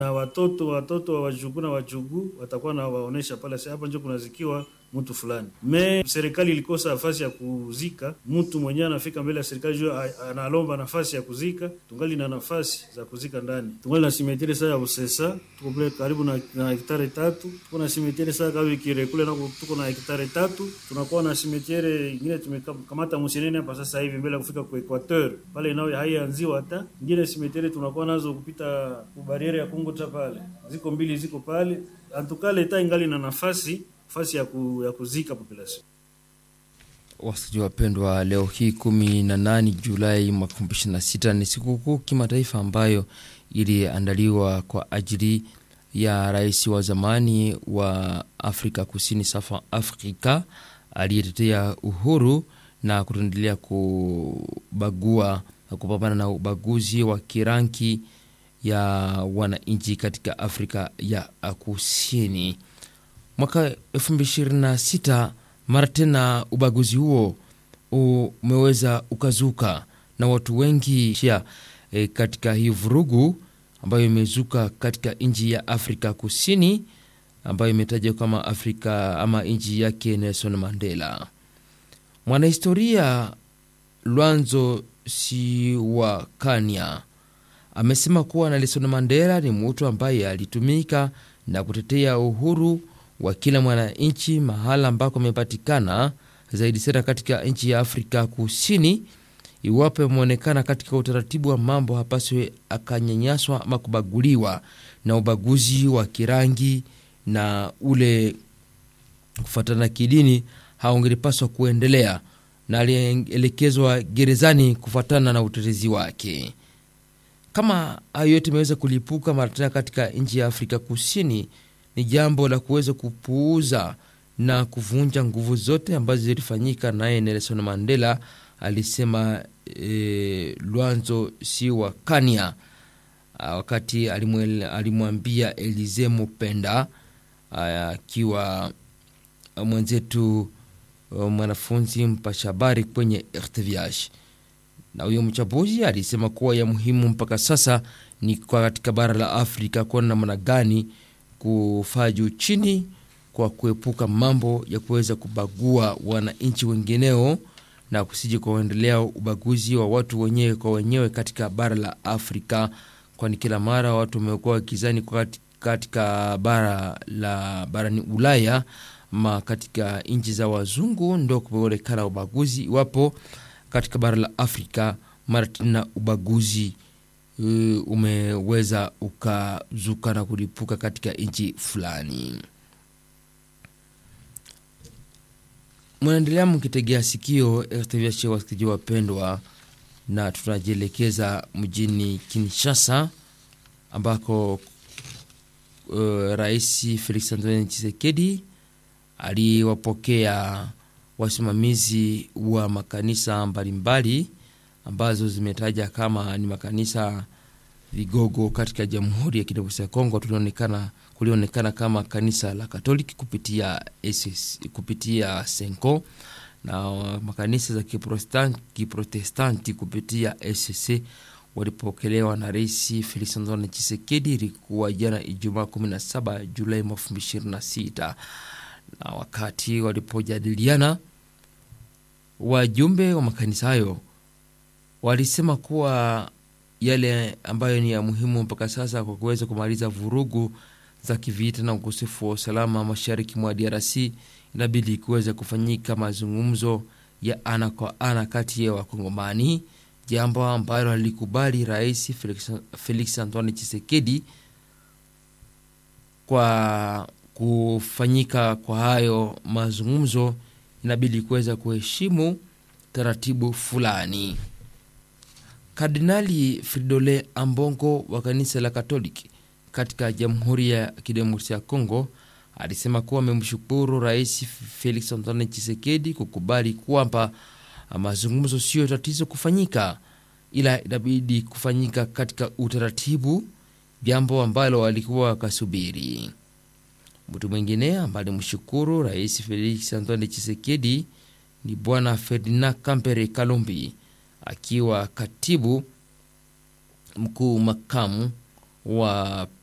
na watoto watoto wa wajukuu na wajukuu watakuwa na waonesha pale, sasa hapa ndio kunazikiwa mtu fulani. Me serikali ilikosa nafasi ya kuzika mtu mwenyewe, anafika mbele ya serikali juu analomba nafasi ya kuzika, tungali na nafasi za kuzika ndani. Tungali na simeteri saa ya Usesa, tuko pale karibu na, na hektare tatu. Tuko na simeteri saa kavi kire kule nako tuko na hektare tatu. Tunakuwa na simeteri ingine tumekamata Musenene hapa sasa hivi mbele ya kufika kwa Equateur pale, nao haianziwa hata ingine simeteri tunakuwa nazo kupita kubariere ya Kongo cha pale, ziko mbili ziko pale antukale ta ingali na nafasi nafasi ya, ku, ya kuzika population. Wasikilizaji wapendwa, leo hii kumi na nane Julai mwaka elfu mbili ishirini na sita ni sikukuu kimataifa ambayo iliandaliwa kwa ajili ya rais wa zamani wa Afrika Kusini South Africa aliyetetea uhuru na kutendelea kubagua na kupambana na ubaguzi wa kirangi ya wananchi katika Afrika ya Kusini. Mwaka 2026 mara tena ubaguzi huo umeweza ukazuka na watu wengi shia, e, katika hii vurugu ambayo imezuka katika nchi ya Afrika Kusini ambayo imetajwa kama Afrika ama nchi yake Nelson Mandela. Mwanahistoria Lwanzo Siwakanya amesema kuwa Nelson Mandela ni mtu ambaye alitumika na kutetea uhuru wa kila mwananchi mahala ambako amepatikana zaidi sana katika nchi ya Afrika Kusini. Iwapo ameonekana katika utaratibu wa mambo, hapaswe akanyanyaswa ama kubaguliwa na ubaguzi wa kirangi na ule kufuatana kidini, haungelipaswa kuendelea na alielekezwa gerezani kufuatana na utetezi wake. Kama hayo yote imeweza kulipuka mara tena katika nchi ya Afrika Kusini, ni jambo la kuweza kupuuza na kuvunja nguvu zote ambazo zilifanyika naye Nelson Mandela, alisema e, Lwanzo Siwakanya wakati alimwambia Elize Mupenda akiwa mwenzetu mwanafunzi mpasha habari kwenye RTVH na huyo mchambuzi alisema kuwa ya muhimu mpaka sasa ni kwa katika bara la Afrika kuona namna gani kufaa juu chini kwa kuepuka mambo ya kuweza kubagua wananchi wengineo na kusije kuendelea ubaguzi wa watu wenyewe kwa wenyewe katika bara la Afrika, kwani kila mara watu wamekuwa wakizani katika bara la barani Ulaya ma katika nchi za wazungu ndo kumeonekana ubaguzi, iwapo katika bara la Afrika mara tena ubaguzi uh, umeweza ukazuka na kulipuka katika nchi fulani. Mnaendelea mkitegea sikio RTVH, wasikilizaji wapendwa, na tunajielekeza mjini Kinshasa ambako uh, Rais Felix Antoine Tshisekedi aliwapokea wasimamizi wa makanisa mbalimbali ambazo zimetaja kama ni makanisa vigogo katika Jamhuri ya Kidemokrasia ya Kongo. Tulionekana kulionekana kama kanisa la Katoliki kupitia SS, kupitia Senko na makanisa za Kiprotestanti kupitia SSC walipokelewa na Rais Felix Antoine Tshisekedi. Ilikuwa jana Ijumaa 17 Julai 2026 na wakati walipojadiliana wajumbe wa makanisa hayo walisema kuwa yale ambayo ni ya muhimu mpaka sasa kwa kuweza kumaliza vurugu za kivita na ukosefu wa usalama mashariki mwa DRC, inabidi kuweza kufanyika mazungumzo ya ana kwa ana kati ya Wakongomani, jambo ambalo alikubali Rais Felix, Felix Antoine Tshisekedi. Kwa kufanyika kwa hayo mazungumzo, inabidi kuweza kuheshimu taratibu fulani. Kardinali Fridolin Ambongo wa kanisa la Katoliki katika Jamhuri ya Kidemokrasia ya Kongo alisema kuwa amemshukuru Rais Felix Antoine Tshisekedi kukubali kwamba mazungumzo sio tatizo kufanyika, ila inabidi kufanyika katika utaratibu, jambo ambalo walikuwa wakasubiri. Mtu mwingine ambaye alimshukuru Rais Felix Antoine Tshisekedi ni Bwana Ferdinand Kampere Kalumbi akiwa katibu mkuu makamu wa